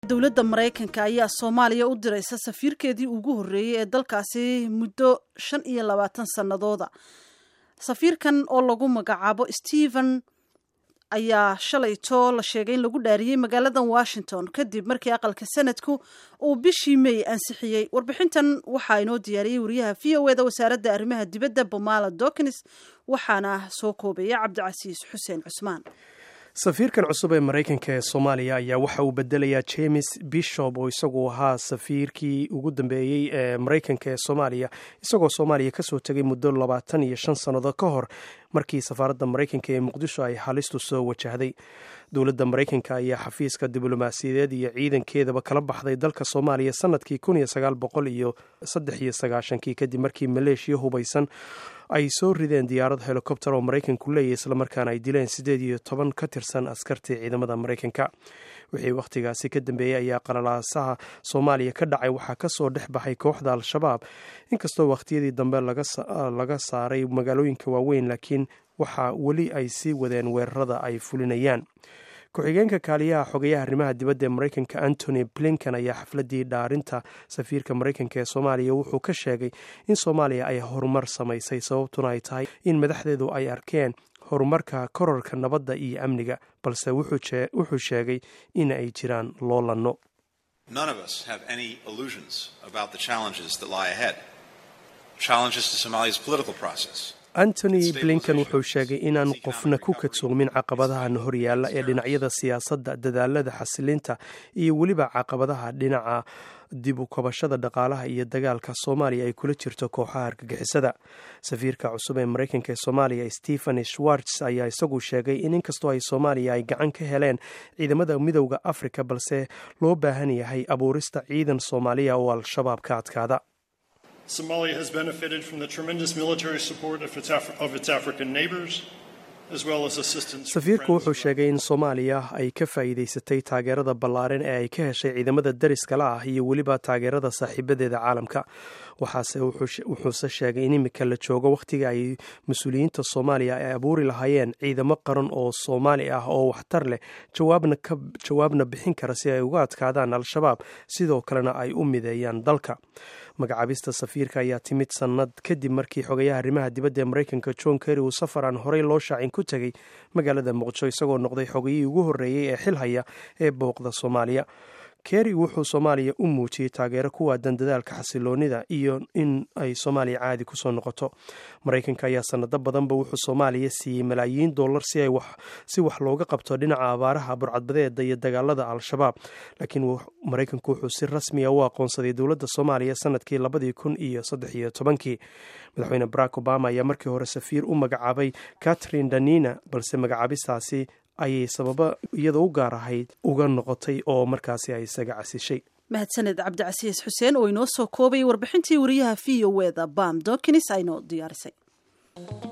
dowladda maraykanka ayaa soomaaliya u diraysa safiirkeedii ugu horreeyey ee dalkaasi muddo shan iyo labaatan sannadooda safiirkan oo lagu magacaabo stephen ayaa shalayto la sheegay in lagu dhaariyey magaaladan washington kadib markii aqalka sanadku uu bishii may ansixiyey warbixintan waxaa inoo diyaariyey wariyaha v o eda wasaaradda arrimaha dibadda bomala dokins waxaana soo koobaya cabdicasiis xuseen cusmaan safiirkan cusub ee maraykanka ee soomaaliya ayaa waxa uu bedelayaa james bishop oo isagu ahaa safiirkii ugu dambeeyey ee maraykanka ee soomaaliya isagoo soomaaliya kasoo tegay muddo labaatan iyo shan sannadood ka hor markii safaaradda maraykanka ee muqdisho ay halistu soo wajahday dowladda maraykanka ayaa xafiiska diblomaasiyadeed iyo ciidankeedaba kala baxday dalka soomaaliya sanadkii kun iyo sagaal boqol iyo saddex iyo sagaashankii kadib markii maleeshiya hubaysan ay soo rideen diyaarad helikobter oo maraykanku leeyahy islamarkaana ay dileen siddeed iyo toban ka tirsan askartii ciidamada maraykanka wixii wakhtigaasi ka dambeeyey ayaa qalalaasaha soomaaliya ka dhacay waxaa kasoo dhex baxay kooxda al-shabaab inkastoo wakhtiyadii dambe laga saaray magaalooyinka waaweyn laakiin waxaa weli ay sii wadeen weerarada ay fulinayaan ku-xigeenka kaaliyaha xogayaha arrimaha dibadda ee maraykanka antony blinken ayaa xafladii dhaarinta safiirka maraykanka ee soomaaliya wuxuu ka sheegay in soomaaliya ay horumar samaysay sababtuna ay tahay in madaxdeedu ay arkeen horumarka kororka nabadda iyo amniga balse wuxuu sheegay in ay jiraan loolanno antony blinken wuxuu sheegay inaan qofna ku kadsoomin caqabadahan horyaalla ee dhinacyada siyaasadda dadaalada xasilinta iyo weliba caqabadaha dhinaca dib u kabashada dhaqaalaha iyo dagaalka soomaaliya ay kula jirto kooxaha argagixisada safiirka cusub ee maraykanka ee soomaaliya stephen schwartz ayaa isagu sheegay in inkastoo ay soomaaliya ay gacan ka heleen ciidamada midowda afrika balse loo baahan yahay abuurista ciidan soomaaliya oo al-shabaab ka adkaada Somalia has benefited from the tremendous military support of its, Af- of its African neighbors. safiirku wuxuu sheegay in soomaaliya ay ka faa'iidaysatay taageerada ballaaran ee ay ka heshay ciidamada dariskala ah iyo weliba taageerada saaxiibadeeda caalamka waxaase wuxuuse sheegay in imika la joogo wakhtiga ay mas-uuliyiinta soomaaliya ay abuuri lahaayeen ciidamo qaran oo soomaali ah oo waxtar leh jawaabna bixin kara si ay uga adkaadaan al-shabaab sidoo kalena ay u mideeyaan dalka magacaabista safiirka ayaa timid sannad kadib markii xogayaha arrimaha dibadda ee maraykanka john kerry uu safar aan horey loo shaacin ku tegey magaalada muqdisho isagoo noqday xogayihii ugu horreeyey ee xil haya ee booqda soomaaliya kerry wuxuu soomaaliya u muujiyey taageero ku waadan dadaalka xasiloonida iyo in ay soomaaliya caadi kusoo noqoto maraykanka ayaa sanado badanba wuxuu soomaaliya siiyey malaayiin dollar si wax looga qabto dhinaca abaaraha burcadbadeeda iyo dagaalada al-shabaab laakiin maraykanku wuxuu si rasmiya u aqoonsaday dowladda soomaaliya sanadkii labadii kun iyo saddex iyo tobankii madaxweyne barack obama ayaa markii hore safiir u magacaabay catherine danina balse magacaabistaasi ayay sababo iyada u gaar ahayd uga noqotay oo markaasi ay isaga casishay mahadsaned cabdicasiis xuseen oo inoo soo koobay warbixintii wariyaha v o eda bam dokins aynoo diyaarisay